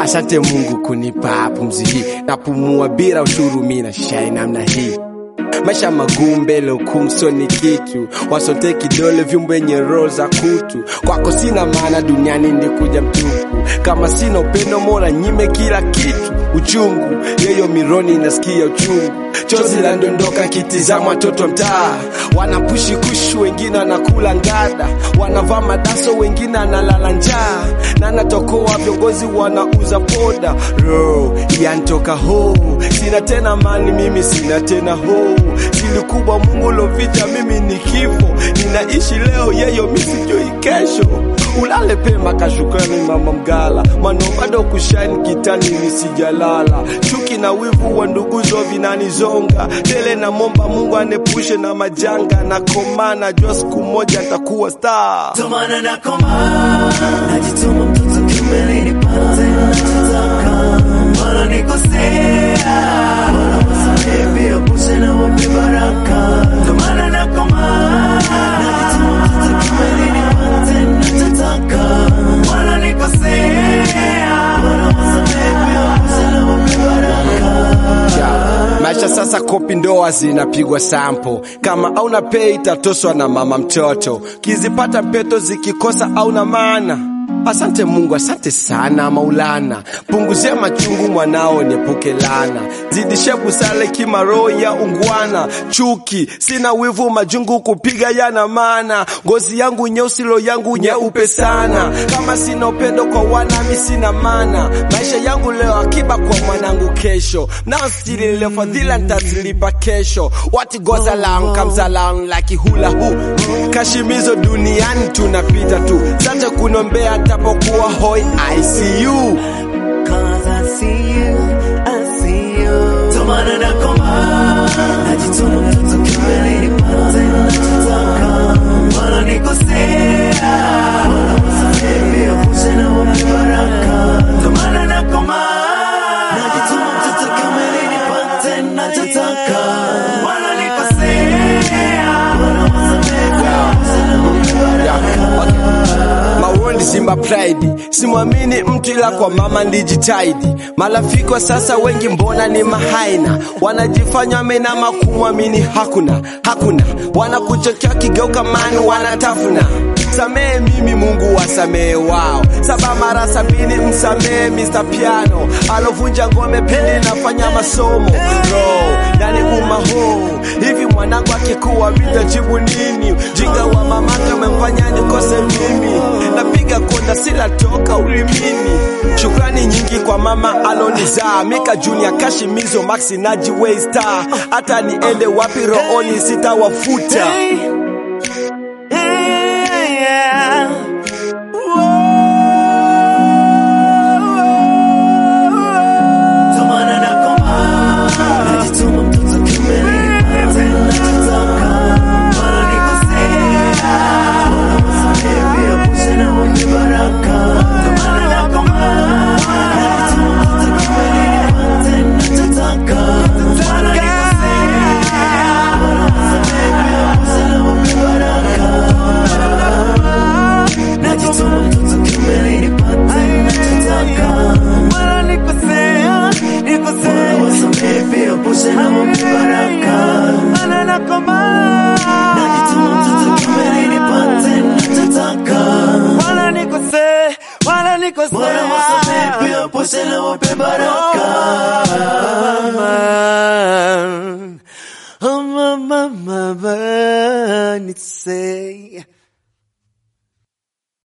Asante Mungu kunipa pumzi hii, napumua bila ushuru, mimi na shine namna hii maisha magumu mbele hukumu ni kitu wasote kidole vyumba yenye roho za kutu kwako sina maana duniani ndikuja mtupu kama sina upendo mora nyime kila kitu uchungu yeyo mironi inasikia uchungu chozi la ndondoka kitizama watoto mtaa wanapushi kushu wengine wanakula ngada wanavaa madaso wengine analala njaa na natokoa viongozi wanauza poda ro yantoka ho sina tena mali mimi sina tena ho sili kubwa mungu loficha mimi ni kifo ninaishi leo yeyo misijui kesho ulale pema kashukrani mama mgala mano bado kushani kitani nisijalala chuki na wivu wa nduguzo vinanizonga tele na momba mungu anepushe na majanga na komana jua siku moja ntakuwa star Tomana na koma Najituma mtoto kiume nipate nachotaka Wala nikosea Wala wasamehe pia pushe na wape baraka Tomana na koma Najituma mtoto kiume nipate nachotaka Wala nikosea Wala wasamehe pia pushe na wape baraka Yeah. maisha sasa kopi ndoa zinapigwa sampo kama auna pei itatoswa na mama mtoto kizipata mpeto zikikosa auna maana asante mungu asante sana maulana punguzia machungu mwanao niepuke lana zidishe busale kima roho ya ungwana chuki sina wivu majungu kupiga yana maana ngozi yangu nyeusi lo yangu nyeupe sana kama sina upendo kwa wanami sina mana maisha yangu leo akiba kwa mwanangu kesho naostilile fadhila ntazilipa kesho what goes along comes along like hula hu kashimizo duniani tunapita tu sante kunombea tapokuwa hoi ICU Cause I see you, I see you. Tomana na koma, najituma mtoto kiume nipate nachotaka. Wala nikosea, wala wasamehe pia pushe na wape baraka. Tomana na koma, najituma mtoto kiume nipate nachotaka. Wala nikosea, wala wasamehe pia pushe na wape baraka. Mawondi Simba Pride, simwamini mtu ila kwa mama ndijitaidi. Marafiki wa sasa wengi mbona ni mahaina, wanajifanya wamenama kumwamini hakuna hakuna, wanakuchokea kigeuka mani wanatafuna samehe mimi Mungu wasamehe wao, saba mara sabini msamehe Mr. Piano alovunja ngome pindi nafanya masomo ro yani umaho hivi mwanangu akikuwa vitajibu nini? Jinga wa mamake umemfanya nikose mimi, napiga konda sila toka ulimini. Shukrani nyingi kwa mama alonizaa, Mika Junior, Kashimizo, Maxi Naji, Waystar. Hata niende wapi rooni sitawafuta. Tomana na koma, najituma mtoto kiume nipate nachotaka. Wala nikosea, wala wasamehe pia pushe na wape baraka. Tomana na koma, najituma mtoto kiume nipate nachotaka. Wala nikosea, wala wasamehe pia pushe na wape baraka. Najituma mtoto kiume nipate nachotaka. Wala nikosea, nikosea. Wala wasamehe pia pushe na wape baraka. Najituma mtoto kiume nipate nachotaka. Wala wasamehe pia pushe na wape baraka. Oh, mama, mama, mama, say.